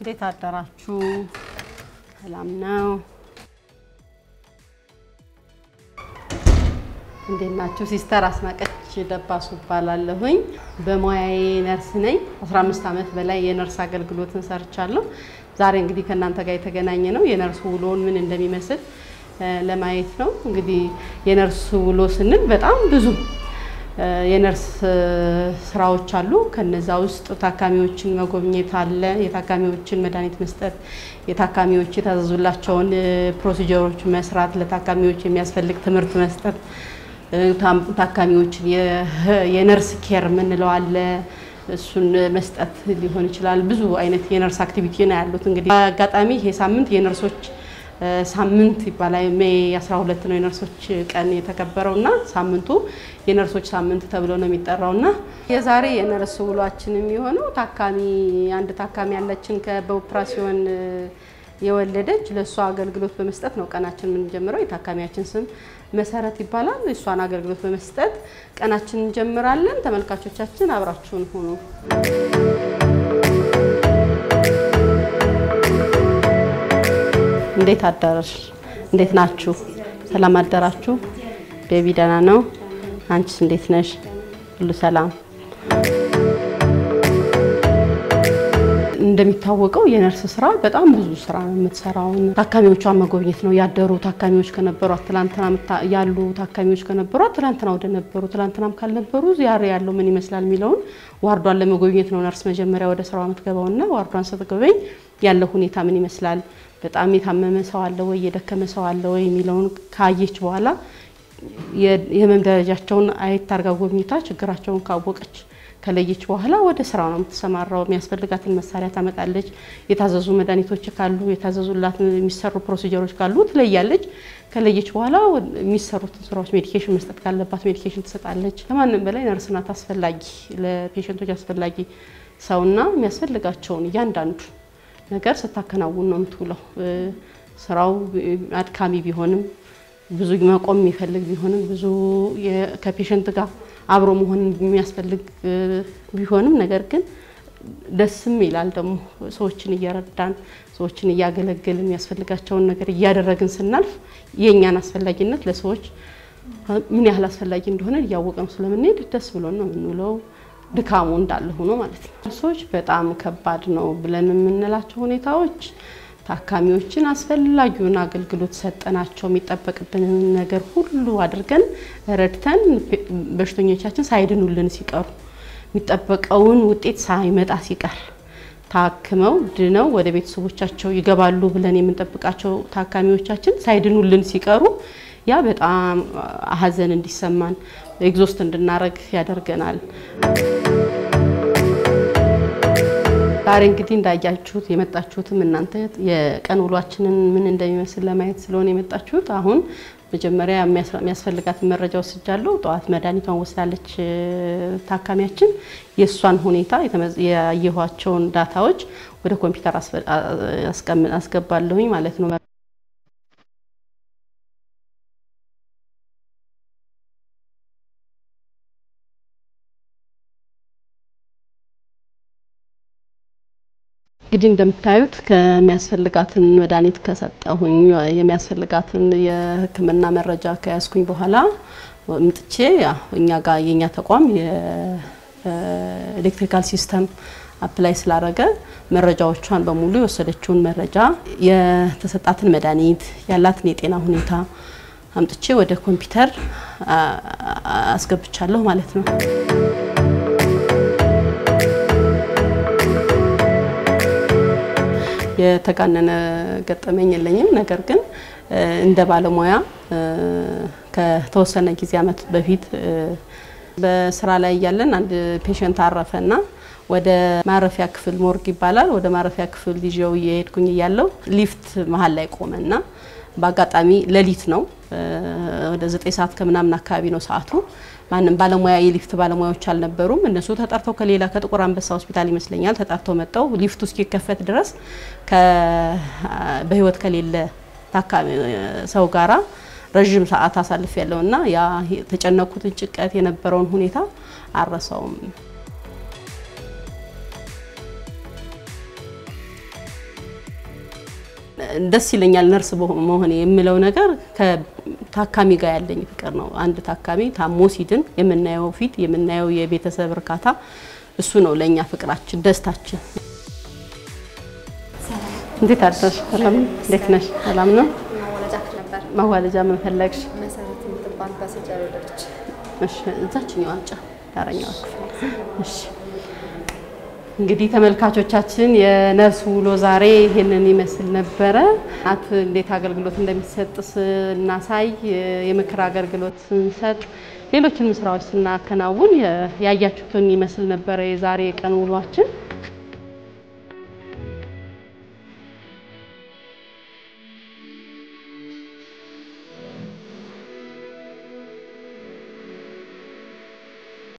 እንዴት አደራችሁ? ሰላም ነው? እንዴት ናችሁ? ሲስተር አስናቀች ደባሱ እባላለሁኝ። በሙያዬ ነርስ ነኝ። 15 ዓመት በላይ የነርስ አገልግሎትን ሰርቻለሁ። ዛሬ እንግዲህ ከእናንተ ጋር የተገናኘ ነው የነርስ ውሎውን ምን እንደሚመስል ለማየት ነው። እንግዲህ የነርስ ውሎ ስንል በጣም ብዙ የነርስ ስራዎች አሉ። ከነዛ ውስጥ ታካሚዎችን መጎብኘት አለ፣ የታካሚዎችን መድኃኒት መስጠት፣ የታካሚዎች የታዘዙላቸውን ፕሮሲጀሮች መስራት፣ ለታካሚዎች የሚያስፈልግ ትምህርት መስጠት፣ ታካሚዎችን የነርስ ኬር የምንለው አለ እሱን መስጠት ሊሆን ይችላል። ብዙ አይነት የነርስ አክቲቪቲ ነው ያሉት። እንግዲህ አጋጣሚ ይሄ ሳምንት የነርሶች ሳምንት ይባላል። ሜይ 12 ነው የነርሶች ቀን የተከበረው እና ሳምንቱ የነርሶች ሳምንት ተብሎ ነው የሚጠራው እና የዛሬ የነርስ ውሏችን የሚሆነው ታካሚ አንድ ታካሚ ያለችን በኦፕራሲዮን የወለደች ለእሷ አገልግሎት በመስጠት ነው ቀናችን የምንጀምረው። የታካሚያችን ስም መሰረት ይባላል። እሷን አገልግሎት በመስጠት ቀናችን እንጀምራለን። ተመልካቾቻችን አብራችሁን ሁኑ። እንዴት አደረሽ? እንዴት ናችሁ? ሰላም አደራችሁ? ቤቢ ደህና ነው? አንቺስ እንዴት ነሽ? ሁሉ ሰላም? እንደሚታወቀው የነርስ ስራ በጣም ብዙ ስራ ነው የምትሰራው። ታካሚዎቿን መጎብኘት ነው። ያደሩ ታካሚዎች ከነበሩ ትላንትና ያሉ ታካሚዎች ከነበሩ ትላንትና ወደ ነበሩ ትላንትናም ካልነበሩ ዛሬ ያለው ምን ይመስላል የሚለውን ዋርዷን ለመጎብኘት ነው ነርስ መጀመሪያ ወደ ስራዋ የምትገባውና ዋርዷን ስትጎበኝ ያለው ሁኔታ ምን ይመስላል በጣም የታመመ ሰው አለ ወይ የደከመ ሰው አለ ወይ የሚለውን ካየች በኋላ የህመም ደረጃቸውን አየት አርጋ ጎብኝታ ችግራቸውን ካወቀች ከለየች በኋላ ወደ ስራ ነው የምትሰማራው። የሚያስፈልጋትን መሳሪያ ታመጣለች። የታዘዙ መድኃኒቶች ካሉ የታዘዙላት የሚሰሩ ፕሮሲጀሮች ካሉ ትለያለች። ከለየች በኋላ የሚሰሩትን ስራዎች ሜዲኬሽን መስጠት ካለባት ሜዲኬሽን ትሰጣለች። ከማንም በላይ ነርስ ናት አስፈላጊ ለፔሸንቶች አስፈላጊ ሰውና የሚያስፈልጋቸውን እያንዳንዱ ነገር ስታከናውን ነው የምትውለው። ስራው አድካሚ ቢሆንም ብዙ መቆም የሚፈልግ ቢሆንም ብዙ ከፔሸንት ጋር አብሮ መሆን የሚያስፈልግ ቢሆንም ነገር ግን ደስም ይላል ደግሞ ሰዎችን እየረዳን ሰዎችን እያገለገልን የሚያስፈልጋቸውን ነገር እያደረግን ስናልፍ የእኛን አስፈላጊነት ለሰዎች ምን ያህል አስፈላጊ እንደሆነ እያወቅነው ስለምንሄድ ደስ ብሎን ነው የምንውለው። ድካሙ እንዳለ ሆኖ ማለት ነው። ሰዎች በጣም ከባድ ነው ብለን የምንላቸው ሁኔታዎች ታካሚዎችን አስፈላጊውን አገልግሎት ሰጠናቸው የሚጠበቅብንን ነገር ሁሉ አድርገን ረድተን በሽተኞቻችን ሳይድኑልን ሲቀሩ የሚጠበቀውን ውጤት ሳይመጣ ሲቀር ታክመው ድነው ወደ ቤተሰቦቻቸው ይገባሉ ብለን የምንጠብቃቸው ታካሚዎቻችን ሳይድኑልን ሲቀሩ ያ በጣም ሐዘን እንዲሰማን ኤግዞስት እንድናረግ ያደርገናል። ዛሬ እንግዲህ እንዳያችሁት የመጣችሁትም እናንተ የቀን ውሏችንን ምን እንደሚመስል ለማየት ስለሆነ የመጣችሁት። አሁን መጀመሪያ የሚያስፈልጋትን መረጃ ወስጃለሁ። ጠዋት መድኃኒቷን ወስዳለች ታካሚያችን። የእሷን ሁኔታ ያየኋቸውን ዳታዎች ወደ ኮምፒውተር አስገባለሁኝ ማለት ነው። እንግዲህ እንደምታዩት ከሚያስፈልጋትን መድኃኒት ከሰጠሁኝ የሚያስፈልጋትን የሕክምና መረጃ ከያዝኩኝ በኋላ ምጥቼ እኛ ጋር የኛ ተቋም የኤሌክትሪካል ሲስተም አፕላይ ስላደረገ መረጃዎቿን በሙሉ የወሰደችውን መረጃ የተሰጣትን መድኃኒት ያላትን የጤና ሁኔታ አምጥቼ ወደ ኮምፒውተር አስገብቻለሁ ማለት ነው። የተጋነነ ገጠመኝ የለኝም። ነገር ግን እንደ ባለሙያ ከተወሰነ ጊዜ ዓመት በፊት በስራ ላይ እያለን አንድ ፔሸንት አረፈና ወደ ማረፊያ ክፍል ሞርግ ይባላል። ወደ ማረፊያ ክፍል ይዤው እየሄድኩኝ እያለው ሊፍት መሀል ላይ ቆመና በአጋጣሚ ሌሊት ነው፣ ወደ ዘጠኝ ሰዓት ከምናምን አካባቢ ነው ሰዓቱ። ማንም ባለሙያ የሊፍት ባለሙያዎች አልነበሩም። እነሱ ተጠርተው ከሌላ ከጥቁር አንበሳ ሆስፒታል ይመስለኛል ተጠርተው መጠው ሊፍቱ እስኪከፈት ድረስ በህይወት ከሌለ ታካሚ ሰው ጋራ ረዥም ሰዓት አሳልፍ ያለውና ያ የተጨነቁትን ጭንቀት የነበረውን ሁኔታ አረሰውም። ደስ ይለኛል ነርስ መሆኔ የምለው ነገር ከታካሚ ጋር ያለኝ ፍቅር ነው። አንድ ታካሚ ታሞ ሲድን የምናየው ፊት የምናየው የቤተሰብ እርካታ እሱ ነው ለእኛ ፍቅራችን፣ ደስታችን። እንዴት አደርሽ? ሰላም እንዴት ነሽ? ሰላም ነው። ማዋለጃክ ነበር ማዋለጃ ምን ፈለግሽ? መሰረት የምትባል ፓሰንጀር ወለደች። እሺ እዛችኛው አንጫ ዳረኛው ክፍል እሺ እንግዲህ ተመልካቾቻችን የነርስ ውሎ ዛሬ ይሄንን ይመስል ነበረ። እናት እንዴት አገልግሎት እንደሚሰጥ ስናሳይ፣ የምክር አገልግሎት ስንሰጥ፣ ሌሎችንም ስራዎች ስናከናውን ያያችሁትን ይመስል ነበረ የዛሬ የቀን ውሏችን።